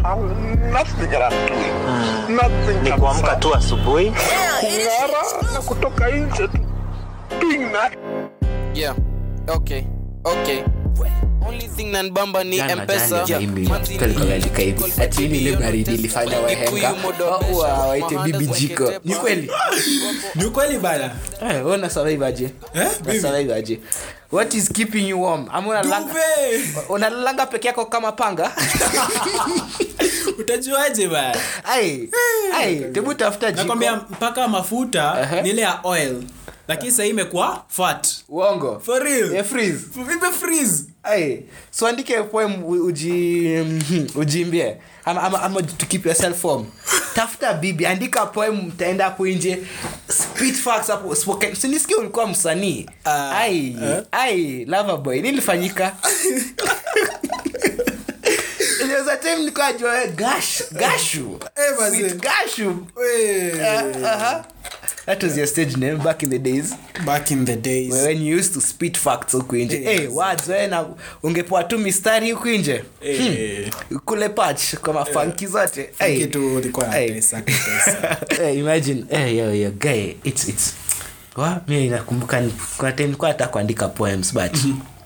nothing that I'm doing. Nothing ni kabisa. kuamka tu asubuhi Kung'ara na kutoka nje tu. Doing that. Yeah. Okay. Okay. Only thing nanbamba ni Jana, mpesa jana, mimi, Manzi mtu alikuwa ameandika hivi, Call ati hii ni ile baby, baridi you ilifanya know, wahenga, Kikuyu modo wa- pesha, wa- waite mahandas bibi jiko. waketepa. Ni kweli? ni ukweli bana Eh, wewe una survive aje Eh, Una mimi? survive aje what is keeping you warm ama unalanga Duve! unalanga peke yako kama panga utajuaje bana ai ai tebu tafuta jiko nakwambia mpaka mafuta Ehe. ni ile ya oil lakini sahii imekuwa fat uongo for real Yeah, freeze vipe freeze ai so andike poem u- uji mhm, ujiimbie ama, ama, ama to keep yourself warm tafuta bibi andika poem mtaenda hapo nje spit facts hapo spoken sinisikia ulikuwa msanii Ah, ai ai lover boy nilifanyika There was a time nilikuwa najua wewe gash gashu Eh, mazee. Sweet gashu Wey. Uh, uh-huh. that was your stage name back in the days back in the days when you used to spit facts huku nje Yes. hey, words wewe na ungepoa tu mistari huku nje Eh, kule patch kwa mafanki zote hey. kitu ulikuwa na Hey. pesa, pesa. hey, imagine hey, yo, yo, guy it's it's wa mi nakumbuka ni- kuna time nilikuwa nataka kuandika poems but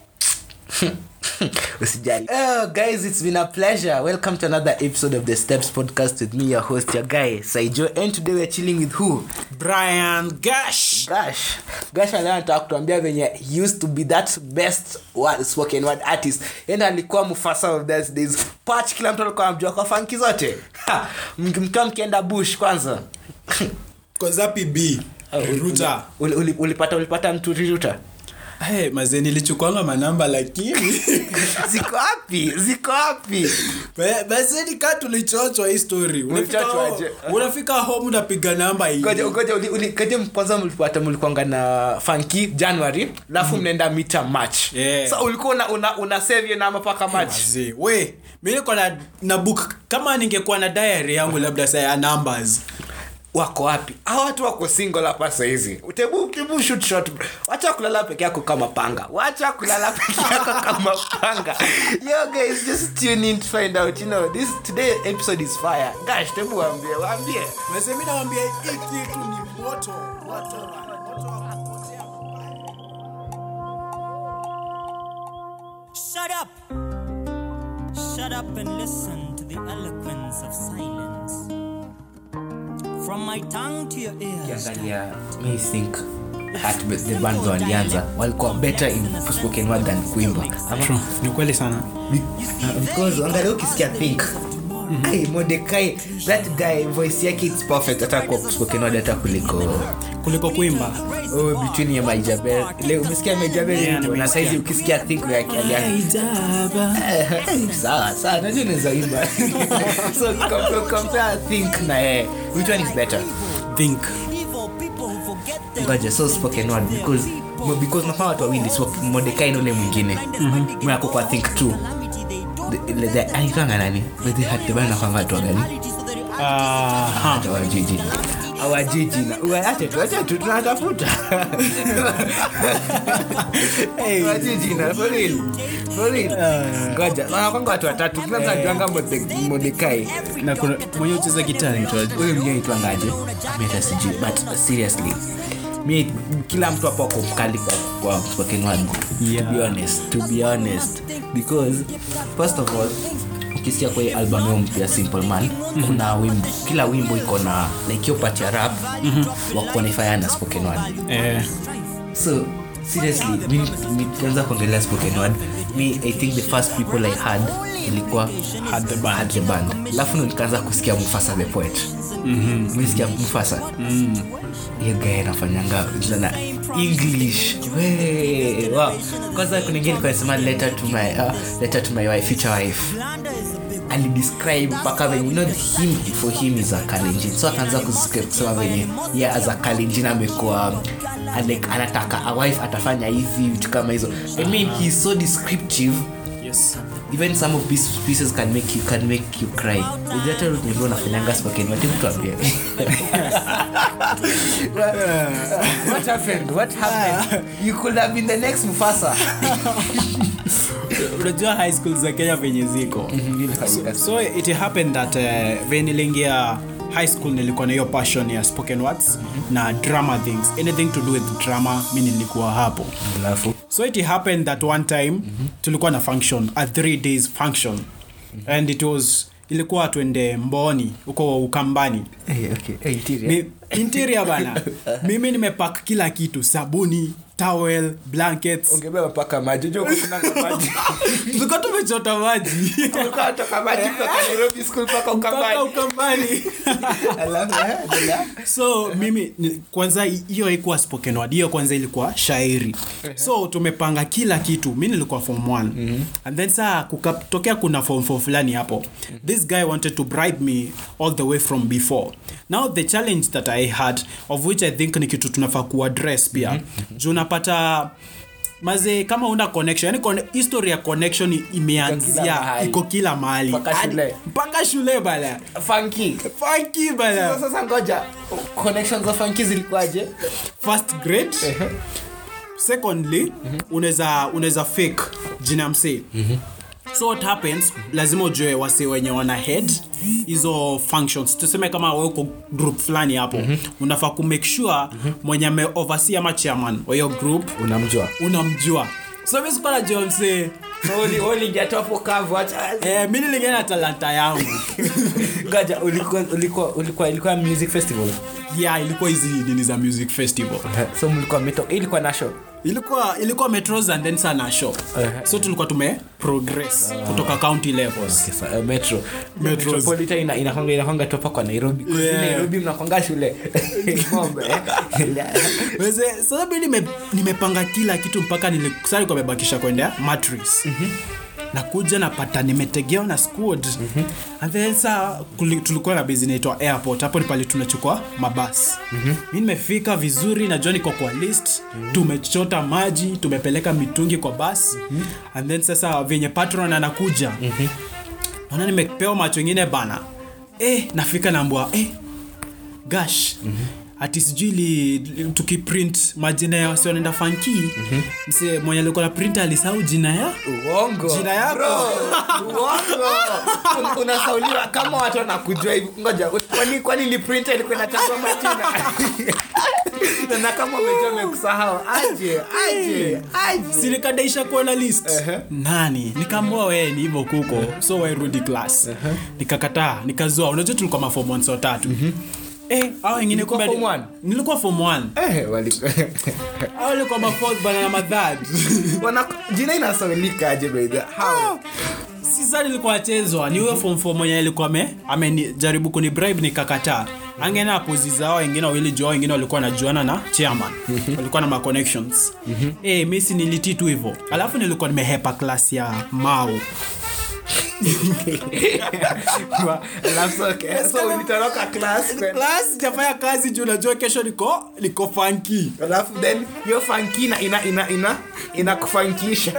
usijali oh, guys it's been a pleasure welcome to another episode of the steps podcast with me your host your guy saijo and today we're chilling with who brian gash Gosh, Gosh leo anataka kutuambia venye he used to be that best word, spoken word artist yani alikuwa mufasa of those days patch kila mtu alikuwa anamjua kwa fanki zote Ha, mk- mkiwa mkienda bush kwanza kozapi b ruta Uli- uli- ulipata ulipata mtu riruta hey, mazee nilichukwanga manamba lakini ziko wapi ziko wapi Ba- baseni ka tulichochwa hii story unafika Mlichochwa home- aje? unafika home unapiga namba hii ngoja ngoja uli- uli- kaje kwanza mlipata mlikwanga na fanki january alafu mnaenda mita march Yeah. so ulikuwa una, una, una save your number paka march Mazee, we mi niko na, na book kama ningekuwa na diary yangu labda saa ya numbers wako wapi hao watu wako single hapa sahizi tebu tebu shoot shot wacha kulala peke yako kama panga wacha kulala peke yako kama panga yo guys just tune in to find out you know this today episode is fire gosh tebu waambie waambie Mazee, mi nawambia hii kitu ni moto moto moto wa kupotea. Shut up! Shut up and listen to the eloquence of silence. From my tongue to your ears. ukiangalia me think Heartbeat, the band walianza walikuwa better in spoken word than kuimba Ama- ni kweli sana Uh, because angalia ukisikia think Ai, Mordecai, that guy voice yake it's perfect hata kwa spoken word hata kuliko kuliko kuimba oh, between ya maijabel ile umesikia maijabel Yeah, yeah, na nimesikia. saizi ukisikia think yake alianza sawa sawa najua naweza imba so compare, compare think na yeye which one is better think Evil people who forget their ngoja so spoken word because mo- because nafaa watu wawili so Mordecai na ule mwingine mwako kwa think two calamity they do. The- the- the- anaitwanga nani But hati bana kwanga watu wa gani Aha. awajiji awajiji na acha tu acha tu tunatafuta awajiji na for real for real ngoja wanakwanga watu watatu kila mtu anajuanga Morde- Mordekai na kuna mwenye ucheza gitaa naitwaje? huyu mwenyewe aitwangaje mi hata sijui but seriously mi kila mtu hapo ako mkali kwa, kwa spoken word Yeah. to be honest to be honest because first of all ukisikia kwa hii album yao mpya simple man mm-hmm. kuna wimbo kila wimbo iko na like hiyo part ya rap mm-hmm. wakuonifaya na spoken word Eh, so seriously mi mi- tukianza kuongelea spoken word me i think the first people i had ilikuwa Had the band. had the band alafu ndo nikaanza kusikia mufasa the poet mm-hmm. mesikia mufasa mm. hiyo gae anafanyanga na english we wow. kwanza kuningine kanasema letter to my uh, letter to my wife future wife alidescribe mpaka venye you know him for him is a kalenjin so akaanza kus- kusema venye yeah, as a kalenjin amekuwa uh, like anataka a wife atafanya hivi vitu kama hizo i mean he's so descriptive yes. even some of these pieces can make you can make you cry ujata nivyo unafanyanga spoken word hebu tuambie what happened what happened you could have been the next mufasa unajua high school za kenya venye ziko so, so it happened that uh, venye niliingia high school nilikuwa na hiyo passion ya spoken words na drama things anything to do with drama mi nilikuwa hapo alafu so it happened that one time tulikuwa na function a three days function and it was ilikuwa tuende mboni huko ukambani Eh, okay. Eh, interior. Mi, interior bana mimi nimepak kila kitu sabuni towel blankets ungebeba paka maji unajua huko kuna maji tulikuwa tumechota maji Tulikuwa tunatoka maji kutoka Nairobi school mpaka mpaka Ukambani. ukambani Alafu, eh, endelea. so mimi ni- kwanza hi- hiyo haikuwa spoken word hiyo kwanza ilikuwa shairi so tumepanga kila kitu mi nilikuwa form 1 and then saa kukatokea kuna form 4 fulani hapo this guy wanted to bribe me all the way from before now the challenge that i had of which i think ni kitu tunafaa kuaddress pia juu unapata maze kama una connection yani conne- history ya connection Iko kila imeanzia mahali. iko kila mahali Mpaka Hadi- shule. mpaka shule bana Funky. funky bana Sasa- sasa ngoja connections za funky zilikuwaje first grade secondly unaweza unaweza fake jina msee so what happens lazima ujue wase wenye wana head hizo functions tuseme kama we uko group fulani hapo unafaa kumake sure mwenye ame oversee ama chairman wa hiyo group unamjua unamjua so mi sikuwa najua msee ulijatopo kavu acha eh, mi nilingana na talanta yangu ngoja ulikuwa ulikuwa ulikuwa ilikuwa music festival yeah ilikuwa hizi nini za music festival so mlikuwa mito ilikuwa na show ilikuwa ilikuwa metros and then sana show Uh-huh. so tulikuwa tume progress kutoka county levels Kisa, uh, metro Metros. metropolitan ina inakwanga inakwanga topa kwa Nairobi Kwa Yeah. Nairobi mnakwanga shule ng'ombe Weze, sasa mi nime- nimepanga kila kitu mpaka nilikusali kwa nimebakisha kwenda matris nakuja napata nimetegewa na squad and then sa kuli- tulikuwa na base inaitwa airport hapo ni pale tunachukua mabasi mi nimefika vizuri najua niko kwa list tumechota maji tumepeleka mitungi kwa basi and then sasa venye patron anakuja naona nimepewa macho ingine bana eh, nafika nambua eh, gash ati sijui li- li- tukiprint majina ya wasi wanaenda fanki mse mwenye alikuwa na print alisahau jina ya uongo Jina yako. Bro, uongo Un- unasauliwa kama watu wanakujua hivi ngoja kwani kwani ni printer ilikuwa inachagua majina Na- na kama umejua umekusahau aje aje aje sinikadaisha kuona list nani nikaambua wee ni hivyo kuko so wairudi class nikakataa nikazoa unajua tulikuwa mafom onso tatu Eh, hao wengine Ulikuwa kumbe- form one? nilikuwa form one Eh, wali- hao walikuwa mafourth bana na madhad Wana- jina inasaulika aje by the how sisa nilikuwa achezwa ni huyo form four mwenye alikuwa ame amenijaribu kuni bribe nikakataa angena apozi zao wengine wawili jua wengine walikuwa najuana na chairman walikuwa na ma connections eh mimi si nilitii tu hivyo alafu nilikuwa nimehepa class ya mao Wa- alafu so- okay, so ulitoroka class kwenda- class sijafanya kazi juu najua kesho niko niko funky alafu then hiyo funky ina ina ina ina inakufankisha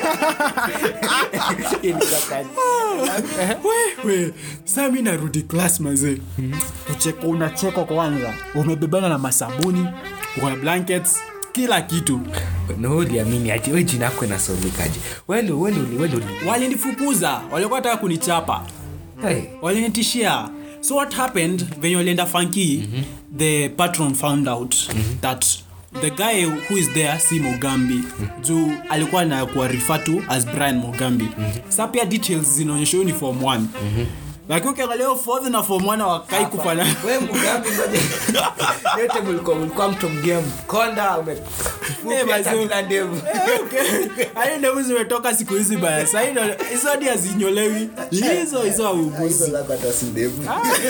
Ilikakaje. wewe saa mi narudi class mazee ucheko unachekwa kwanza umebebana na masabuni uko na blankets kila kitu na wewe uliamini aje wewe jina yako inasaulikaje wewe ndio wewe ndio uli- wewe ndio uli- walinifukuza walikuwa taka kunichapa Hey. walinitishia so what happened venye walienda funky the patron found out that the guy who is there si mogambi juu alikuwa na kuwa refer to as brian mogambi sa pia details zinaonyesha huyu ni form 1 lakini ukiangalia hiyo fourth na form 1 wakai kufana wewe mgambi ngoja yote mlikuwa mlikuwa mtu mgia mkonda ume Eh, fupi hata mazee. bila ndevu hadi ndevu zimetoka siku hizi baya sahii hizo hadi hazinyolewi hizo hizo auguzi hizo zako hata si ndevu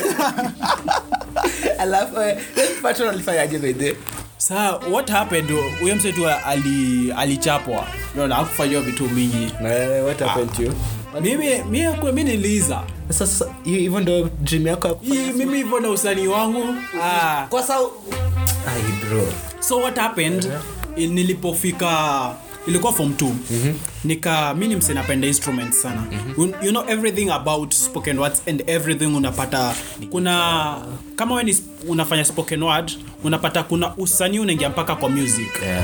alafu eh, patron alifanyaje by the way? saa what happened huyo msetu ali alichapwa naona akufanyiwa vitu mingi Na, eh, what happened to you? mimi mi akwe mi niliza Sasa- sasa hiyo- hivyo ndio dream yako ya kufanya hii mimi hivyo na usanii wangu ah. kwa sababu ai bro so what happened il- nilipofika ilikuwa form 2 nika mi ni mse napenda instruments sana you, you know everything about spoken words and everything unapata kuna kama we ni sp- unafanya spoken word unapata kuna usanii unaingia mpaka kwa music yeah.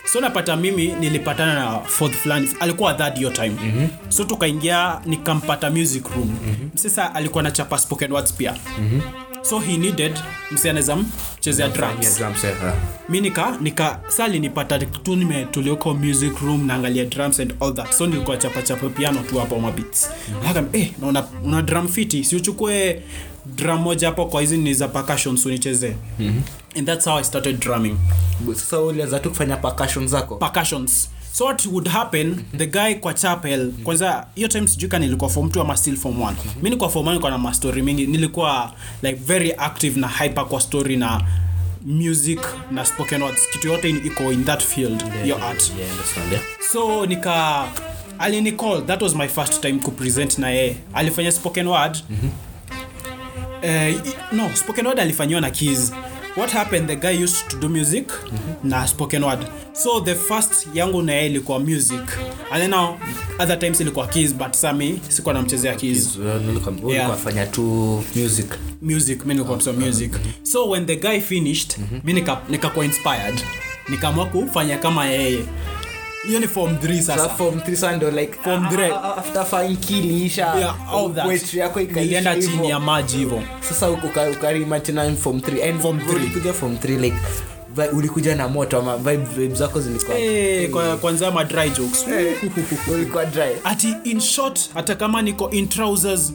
so napata mimi nilipatana na fourth fulani alikuwa third hiyo time mm-hmm. so tukaingia nikampata music room mm-hmm. sasa alikuwa na chapa spoken words pia mm-hmm. so he needed msi anaweza mchezea drums mi nika nika sa linipata tu nimetulioko music room naangalia drums and all that so nilikuwa chapa chapa piano tu hapo mabits mm-hmm. eh, na una, una drum fiti si uchukue drum moja hapo kwa hizi ni za percussions unichezee mm-hmm. and that's how i started drumming sasa ulianza tu kufanya percussion zako percussions so what would happen the guy kwa chapel kwanza hiyo time sijui ka nilikuwa form 2 ama still form 1 mi nilikuwa form 1 nilikuwa na mastori mingi nilikuwa like very active na hyper kwa story na music na spoken words kitu yote in- iko in that field your art Yeah, understand, yeah. so nika alinicall that was my first time kupresent na yeye alifanya spoken word mm-hmm. uh, no spoken word alifanyiwa na keys what happened the guy used to do music mm-hmm. na spoken word so the first yangu na yeye ilikuwa music and then now other times ilikuwa keys but sami sikuwa namchezea keys Well, nilikuwa- Yeah. ulikuwa fanya tu music music mi nilikuwa msoma music so when the guy finished mi nika- nikakuwa inspired nikaamua kufanya kama yeye hiyo ni form 3 Sasa sasa form 3 sasa ndio like Form ah, three. ah, ah, after fine iliisha yeah, all that. poetry yako ikaisha nilienda hivyo. chini ya maji hivo sasa uka- ukarima tena in form 3 and Form three. ulikuja form 3 like vi- ulikuja na moto ama vibe vibe zako zilikuwa hey, kwa, kwanza ma dry jokes ulikuwa dry ati in short hata kama niko in trousers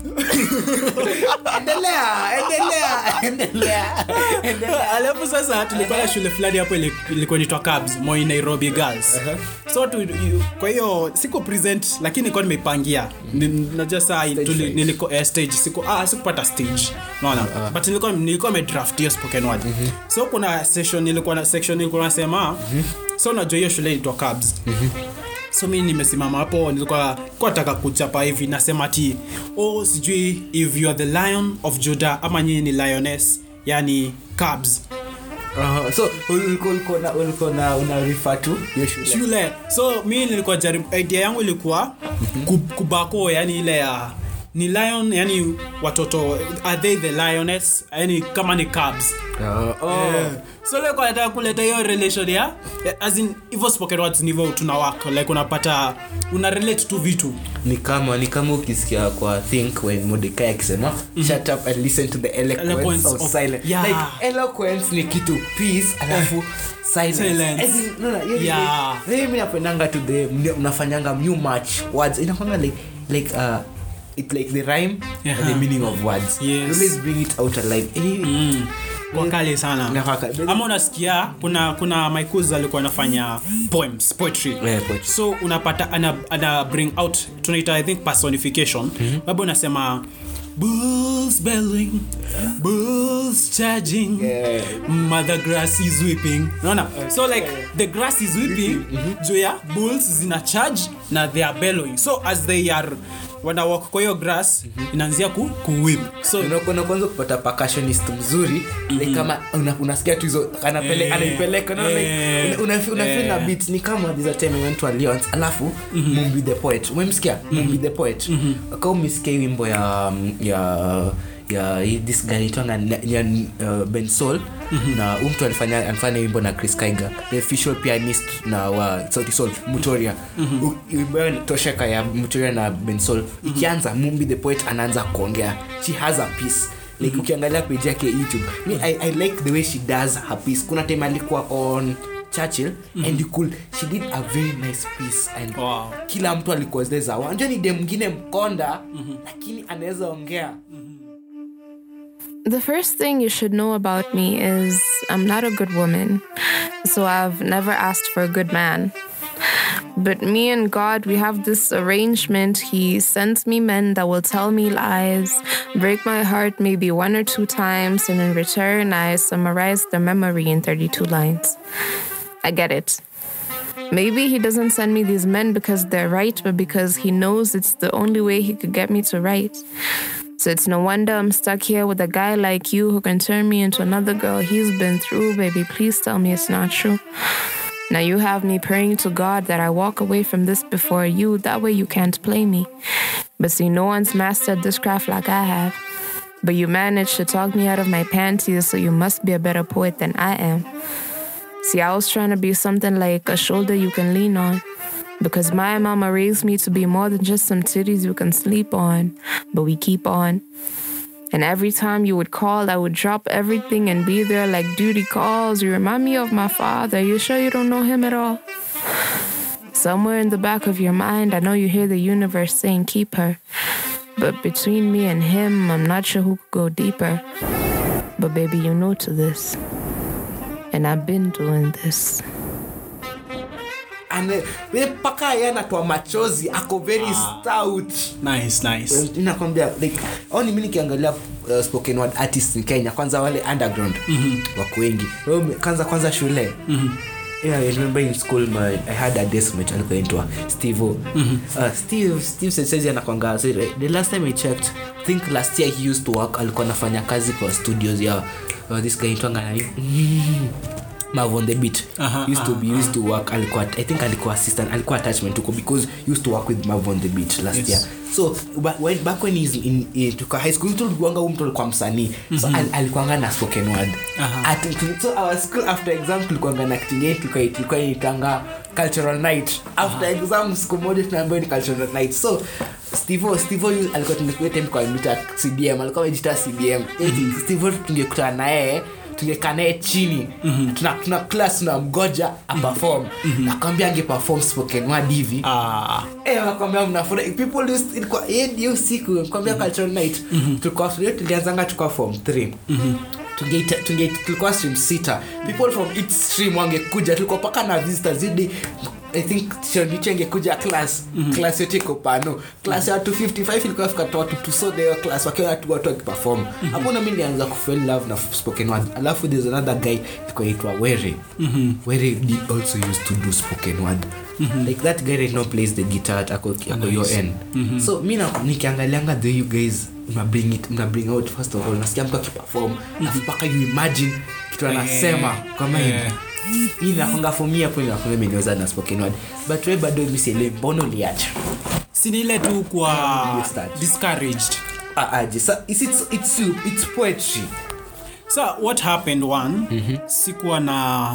endelea endelea endelea endelea alafu sasa tulikuwa na shule fulani hapo ili- ilikuwa nitwa cabs moi nairobi girls so tu, you- kwa hiyo siko present lakini nilikuwa nimeipangia Ni- najua saa tuli- fright. niliko eh, stage siku ah, sikupata stage naona but nilikuwa nilikuwa nimedraft hiyo spoken word so kuna session nilikuwa na section nilikuwa nasema so unajua hiyo shule ilitwa cabs so mi nimesimama hapo nilikuwa kwa nataka kuchapa hivi nasema ti oh sijui if you are the lion of judah ama nyinyi ni lioness yani cabs Uh, so ulikuwa ulikuwa na ulikuwa na una refer to hiyo shule shule so mi nilikuwa jaribu idea yangu ilikuwa ku- kubako yani ile ya ni lion yani watoto are they the lioness yani kama ni cabs Uh, oh. Eh, so leko nataka kuleta hiyo relation ya eh, as in hivyo spoken words ndivyo tuna work like unapata una relate tu vitu ni kama ni kama ukisikia kwa think when Mordecai akisema shut up and listen to the eloquence, Eloquence of, of- silence Yeah. like eloquence ni kitu peace alafu silence, Silence. As in, unaona, hiyo ni Yeah. like- mimi napendanga to the mna- mnafanyanga new match words inakwanga like like uh it like the rhyme Yeah. and the meaning of words Yes. You always bring it out alive eh, kwa kale sana Inafaka. ama unasikia kuna kuna maikuz alikuwa anafanya poems poetry Yeah, poetry. so unapata ana, ana bring out tunaita i think personification mm-hmm. baba unasema bulls belling bulls charging Yeah. mother grass is weeping unaona so like the grass is weeping juu ya bulls zina charge na they are bellowing so as they are wana walk kwa hiyo grass inaanzia ku, kuwip so unakuwa kwanza kupata percussionist mzuri like kama una, unasikia tu hizo anapele, Eh, anaipeleka no, like, eh, una, una, una feel na beat ni kama there's a time I went to Alliance alafu Mumbi the poet umemsikia Mumbi the poet kama umesikia hii wimbo ya ya ya hii- this guy itwanga ya uh, Ben Soul na huyu mtu alifanya alifanya wimbo na Chris Kaiga the official pianist na wa Sauti Sol Mutoria U- wimbo yao ni tosheka ya Mutoria na Ben Soul ikianza Mumbi the poet anaanza kuongea she has a piece like ukiangalia page yake youtube me, I, i like the way she does her piece kuna time alikuwa on churchill and you could she did a very nice piece and Wow. kila mtu alikuwa zile za wanja ni de mwingine mkonda lakini anaweza ongea The first thing you should know about me is I'm not a good woman, so I've never asked for a good man. But me and God, we have this arrangement. He sends me men that will tell me lies, break my heart maybe one or two times, and in return, I summarize the memory in 32 lines. I get it. Maybe he doesn't send me these men because they're right, but because he knows it's the only way he could get me to right. So it's no wonder I'm stuck here with a guy like you who can turn me into another girl he's been through. Baby, please tell me it's not true. Now you have me praying to God that I walk away from this before you. That way you can't play me. But see, no one's mastered this craft like I have. But you managed to talk me out of my panties, so you must be a better poet than I am. See, I was trying to be something like a shoulder you can lean on. Because my mama raised me to be more than just some titties you can sleep on. But we keep on. And every time you would call, I would drop everything and be there like duty calls. You remind me of my father. You sure you don't know him at all? Somewhere in the back of your mind, I know you hear the universe saying, keep her. But between me and him, I'm not sure who could go deeper. But baby, you're new to this. And I've been doing this. Ane- we mpaka ye anatoa machozi ako very stout nice nice nakwambia like au ni mi nikiangalia uh, spoken word artists in kenya kwanza wale underground mm-hmm. wako wengi Wewe ume- kwanza kwanza shule mm-hmm. Yeah, I remember in school my, I had a deskmate alikuwa inaitwa Steve. Mm-hmm. Uh, Steve Steve sasa anakwanga so, the last time I checked I think last year he used to work alikuwa anafanya kazi kwa studios ya uh, this guy itwanga nani Mav on the beat Aha, used to be used to work alikuwa I think alikuwa assistant alikuwa attachment huko because he used to work with Mav on the beat last Yes. year so ba- when, back when he's in, in tuka high school tulikuanga huyu mtu alikuwa msanii so al, alikuanga na spoken word At, so our school after exam tulikuanga na kitu ingine tulikuwa tulikuwa inaitanga cultural night after exam siku moja tunaambiwa ni cultural night so Steve Steve yu- alikuwa tunakuwa time kwa mita CDM alikuwa amejita CDM mm Steve tungekutana na yeye tungekaa naye chini mm-hmm. tuna, tuna class tunamgoja aperform mm-hmm. nakwambia ange perform spoken word hivi ah Eh, nakwambia mnafurahi people used ilikuwa yeye ndio siku kwambia cultural night tulikuwa tulio tulianzanga tukua form 3 tungeita tunge tulikuwa stream sita people from each stream wangekuja tulikuwa paka na visitors zidi I think shonicho angekuja class class yote iko pano class ya watu 55 ilikuwa fika tu watu tusode hiyo class wakiwa watu watu wakiperform hapo na mimi nilianza kufeel love na spoken word alafu there's another guy alikuwa aitwa Were Were did also used to do spoken word like that guy right now plays the guitar at ako ako your end so mi na- nikiangalianga the you guys mna bring it mna bring out first of all nasikia mtu akiperform alafu mpaka you imagine kitu anasema kwa mind Yeah. hii nakwanga for me hapo inakwanga imeniweza na spoken word but we bado mi sielewi mbona uliacha sini ile tu kwa You start. discouraged Ah, aje sa it's, it's, it's, you, it's poetry so what happened one mm-hmm. sikuwa na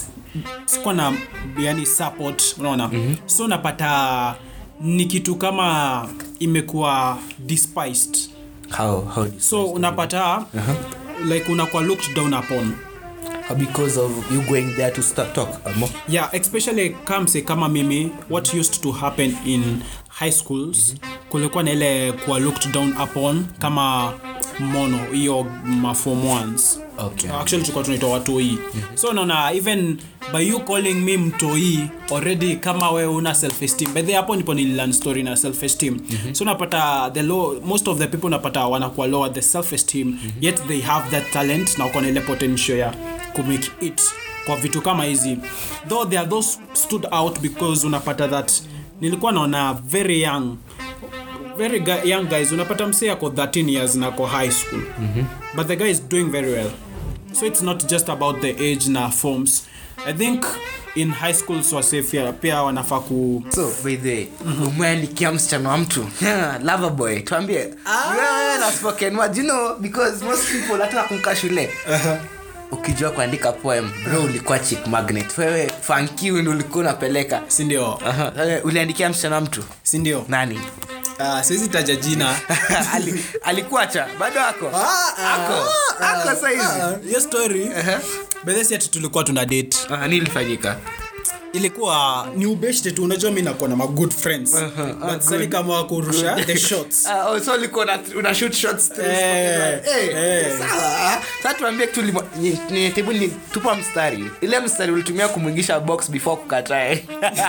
sikuwa na yani support unaona mm-hmm. so napata ni kitu kama imekuwa despised how how this so unapata uh-huh. like unakuwa looked down upon how because of you going there to start talk amo yeah especially kamse kama mimi what used to happen in high schools kulikuwa na ile kuwa looked down upon kama mono hiyo mafom ones Okay. actually tulikuwa tunaitwa watoi so naona even by you calling me mtoi already kama we una self esteem by the hapo ndipo nililearn story na self esteem so napata the low most of the people napata wanakuwa lower the self esteem yet they have that talent na wako na ile potential ya kumake it kwa vitu kama hizi though there are those stood out because unapata that nilikuwa naona very young very gu- young guys unapata msee ako 13 years na ako high school mm-hmm. but the guy is doing very well so it's not just about the age na forms i think in high school so pia, pia wanafaa ku so by the way umeandikia msichana wa mtu lover boy tuambie wewe na spoken word you know because most people hata kumka shule ukijua kuandika poem bro ulikuwa chick magnet wewe fankiu ndo ulikuwa unapeleka sindio Aha, eh, uliandikia msichana wa mtu sindio nani uh, siwezi taja jina Ali, alikuacha bado ako ako ako saizi hiyo story bedhesi ati tulikuwa tuna date Ah, nini ilifanyika ilikuwa ni ubeshte tu unajua mi nakuwa na magood friends but sani kama kurusha the shots Ah, oh, so ulikuwa una, una shoot shots through Eh, spoken word. Eh, eh. sawa. Sasa tuambie tu limo- ni- ni- hebu ni tupa mstari ile mstari ulitumia kumwingisha box before kukatae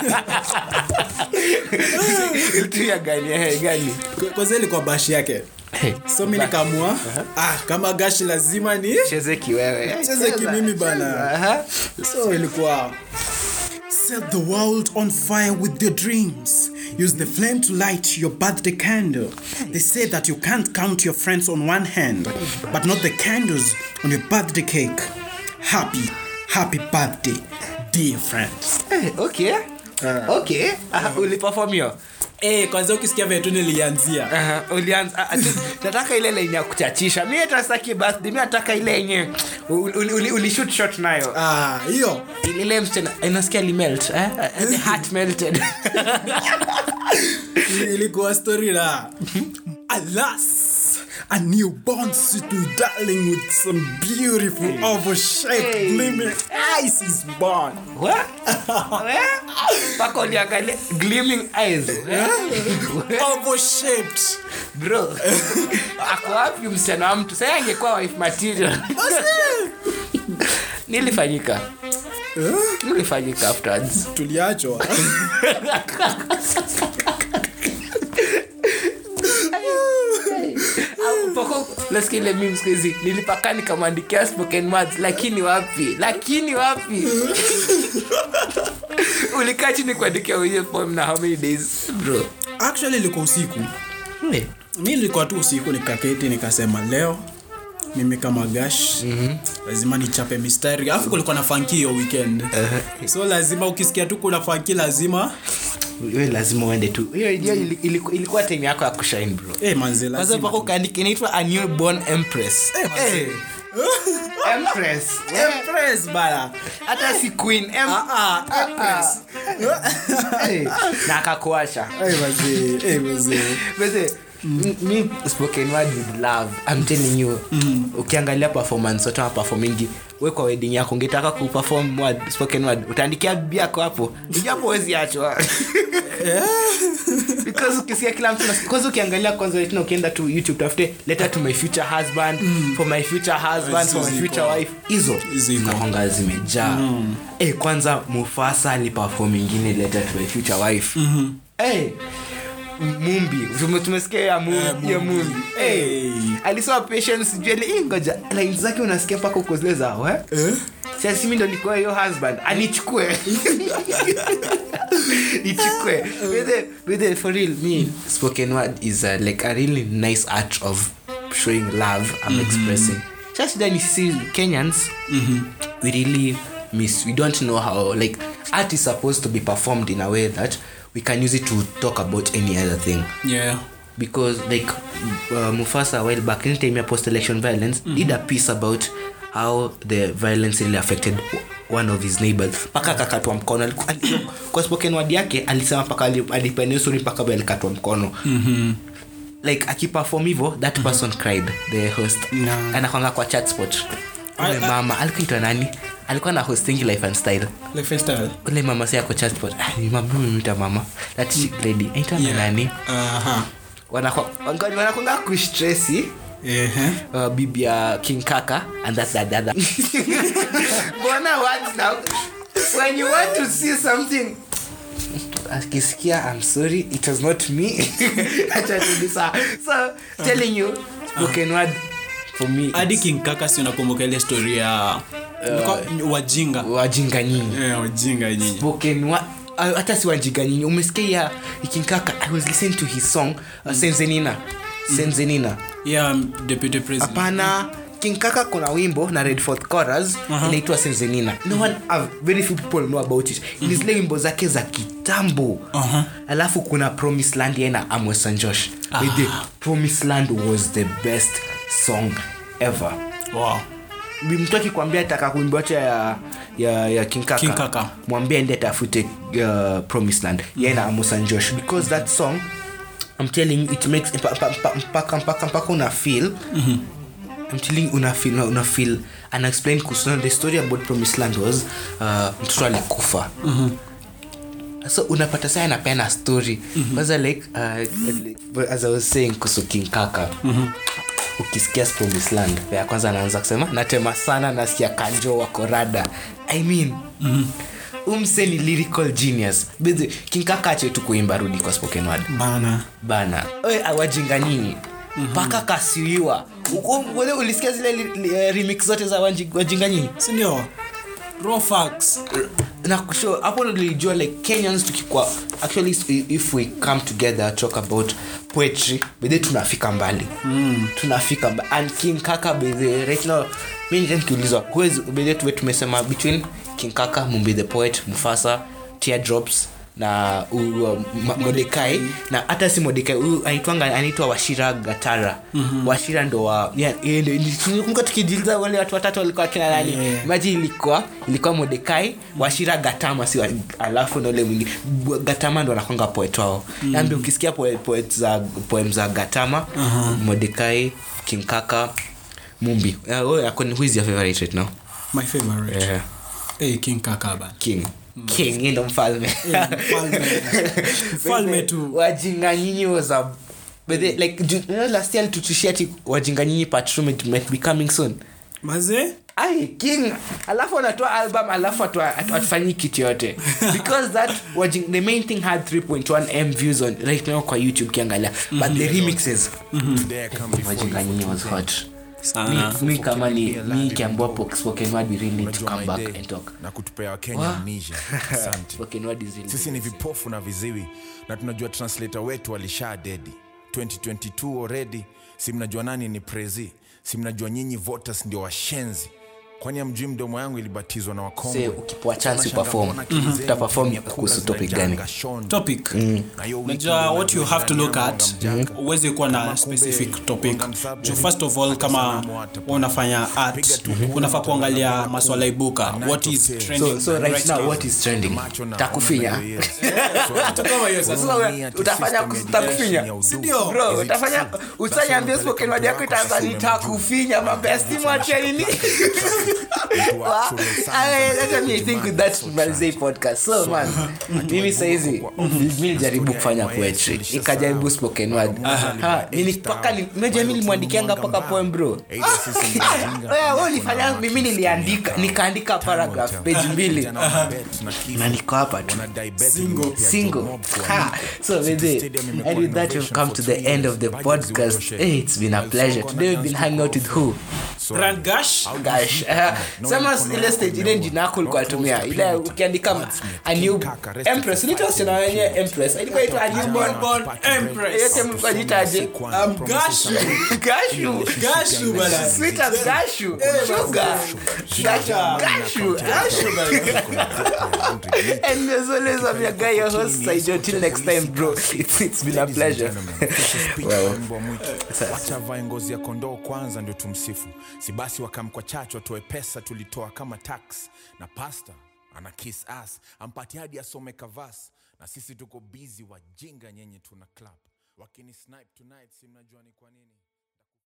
ulitumia gani eh, gani kwanza ilikuwa bashi yake so mi nikamua ah, kama gashi lazima ni cheze kiwewe cheze kimimi bana Aha. so ilikuwa set the world on fire with your dreams use the flame to light your birthday candle they say that you can't count your friends on one hand but not the candles on your birthday cake happy happy birthday dear friends Eh, okay okay uh, uliperform hiyo Eh, kwanza ukisikia vile tu nilianzia Uh, ulianza ah, tu- nataka ile lenye ya kuchachisha mi hata sitaki birthday mi nataka ile yenye uli- uli- uli- ulishoot shot nayo Ah, hiyo ile msichana inasikia limelt eh? the heart melted ilikuwa story la alas a newborn sweet darling with some beautiful oval shaped Hey. gleaming eyes is born What? Eh? mpaka uliangalia gleaming eyes eh? oval shaped bro ako wapi msichana wa mtu sai angekuwa wife material nilifanyika nilifanyika afterwards tuliachwa Poko- nasikia ile meme siku hizi nilipaka nikamwandikia spoken words lakini wapi lakini wapi ulikaa chini kuandikia hiyo poem na how many days bro actually ilikuwa usiku mi nilikuwa tu usiku nikaketi nikasema leo mimi kama gash mm-hmm. lazima nichape mistari alafu kulikuwa na fanki hiyo weekend uh-huh. so lazima ukisikia tu kuna fanki lazima we lazima uende tu hiyo hiyo ili- iliku- ilikuwa time yako ya kushine bro eh manze kwanza lazima mpaka ukaandika inaitwa a newborn empress Eh, manze. Eh. empress Empress bana hata si queen em- ah ah Empress Eh, na akakuasha eh manze eh manze Bese, m- mi spoken word with love I'm telling you ukiangalia performance wote waperformingi we kwa wedding yako ungetaka kuperform word, spoken word utaandikia bibi yako hapo ijapo wezi achwa because ukisikia kila mtu nasikia- kwanza ukiangalia kwanza tena ukienda tu youtube tafute letter to my future husband for my future husband for my Ziko. future wife hizo Ziko. zinakwanga zimejaa eh kwanza mufasa aliperform ingine letter to my future wife eh mumbi Tume- tumesikia ya mumbi ya mumbi eh Eh. alisema patience jeli eh, ngoja lines zake unasikia mpaka uko zile zao eh eh sasa mimi ndo nikuwa hiyo husband anichukue ichukue with the, with the, for real me spoken word is uh, like a really nice art of showing love i'm expressing sasa shida ni sisi kenyans we really miss we don't know how like art is supposed to be performed in a way that we can use it to talk about any other thing yeah because like uh, Mufasa a while back in time ya post election violence did a piece about how the violence really affected one of his neighbors mpaka akakatwa mkono Aliku- ali- kwa spoken word yake alisema mpaka ali- alipenia story mpaka vile alikatwa mkono like akiperform hivyo that person cried the host No. anakwanga kwa chat spot ule I- I- mama alikuwa itwa nani alikuwa na hostingi life and style like freestyle ule mama si ako chat spot ah, ni mama mimita mama that chick lady aitwa yeah nani aha wanakwanga kustresi eh uh, bibi ya king kaka and that's the other mbona words now when you want to see something akisikia i'm sorry it was not me Acha turudi sawa. so telling you spoken word for me hadi it's king kaka si unakumbuka ile story ya Ilikuwa- wajinga wajinga nyinyi eh wajinga nyinyi spoken word ah, hata si wajinga nyinyi umesikia ya ikinkaka i was listening to his song uh, senzenina senzenina yeah deputy president hapana king kaka kuna wimbo na red fourth chorus Aha. inaitwa senzenina no one uh, very few people know about it ni zile wimbo zake za kitambo Aha. alafu kuna promise land yeye na amwe St. josh With the promise land was the best song ever wow Bi- mtu akikwambia taka kuimba wacha ya ya, ya king kaka, King Kaka. mwambie ende tafute uh, promise land yeye na amos and josh because that song i'm telling you it makes mpa- mpa- mpa- mpaka mpaka mpaka una feel I'm telling you, una feel una feel and explain kuhusu the story about promised land was uh, mtoto alikufa so unapata saa anapeana story kwanza like uh, as i was saying kuhusu king kaka ukisikia promised land ya kwanza anaanza kusema natema sana nasikia kanjo wako rada i mean umse ni lyrical genius Bezi, king kaka ache tu kuimba rudi kwa spoken word bana bana Oe, awajinga nyinyi mpaka kasiwiwa Uko- wewe ulisikia zile li, li, eh, remix zote za wanji- wajinga nyinyi sindio rofax na kusho hapo ndo nilijua like kenyans tukikwa actually i- if we come together talk about poetry bedhe tunafika mbali mm. tunafika mbali and king kaka bedhe right now mi nita nikiulizwa who is bedhe tuwe tumesema between king kaka mumbi the poet mufasa teardrops na uh, Ma- modekai na hata si modekai huyu anaitwanga anaitwa washira gatara mm-hmm. washira ndo wa yeah, yeye ndio- ili- tunakumbuka tukijiliza wale watu watatu walikuwa kina nani Yeah. maji ilikuwa ilikuwa modekai washira gatama si wa- alafu na ule mwingine Bu- gatama ndo anakwanga poet wao mm. ambi ukisikia poet, poet za poem za gatama uh-huh. modekai kinkaka mumbi uh, oh, who is your favorite right now my favorite yeah. hey, king kakaba king king yeye ndo mfalme mfalme. Mfalme tu. wajinga nyinyi was a but they, like do, you know, last year tutushia ti wajinga nyinyi part two might, might be coming soon maze ai king alafu anatoa album alafu atu- atu- atufanyi kitu yote because that wajing, the main thing had 3.1 m views on right now kwa youtube kiangalia but the remixes wajinga nyinyi was hot sana mi kama ni mi kiambiwa spoken word we really need to come back and talk na kutupea wakenya Wa- amnesia asante spoken word is really sisi ni vipofu na viziwi na tunajua translator wetu alisha dedi 2022 already si mnajua nani ni prezi si mnajua nyinyi voters ndio washenzi kwani amjui mdomo yangu ilibatizwa na Say, wakongwe ukipewa chance uperform utaperform kuhusu topic gani topic najua what you have to look at uwezi kuwa na specific topic Juu first of all kama unafanya art unafaa kuangalia maswala ibuka what is trending so, so right, right now now. what is trending takufinya Kitu kama hiyo sasa. Sasa utafanya takufinya Sindio? bro utafanya utanyambia spoken word yako itaanza nitakufinya mabesti mwache nini Wa- I- let me think with that Malzay podcast so man mimi saizi mi nilijaribu kufanya poetry ikajaribu spoken word Ha, nili- paka ni- unajua mi nilimwandikianga paka poem bro Wewe, wewe ulifanya mimi niliandika nikaandika paragraph page mbili na niko hapa tu single ha. so with it, and with that we've come to the end of the podcast hey, it's been a pleasure today we've been hanging out with who Grand Gash gosh uh, sema ile stage ile jina yako ulikuwa tumia ile ukiandika a new empress unaitwa wasichana wenye empress ilikuwa itwa a newborn Born Empress yote mlikuwa jitaje I'm Gashu gashu Gashu bala sweet as gashu sugar gashu gashu gashu and as always I'm your guy your host Saijo till next time bro it's, it's been a pleasure well wacha vae ngozi ya kondoo kwanza ndio tumsifu si basi wakamkwa chachu atoe pesa tulitoa kama tax na pasta ana kiss ass ampati hadi asome kavas na sisi tuko bizi wajinga nyenye tuna club wakini snipe tonight si mnajua ni kwa nini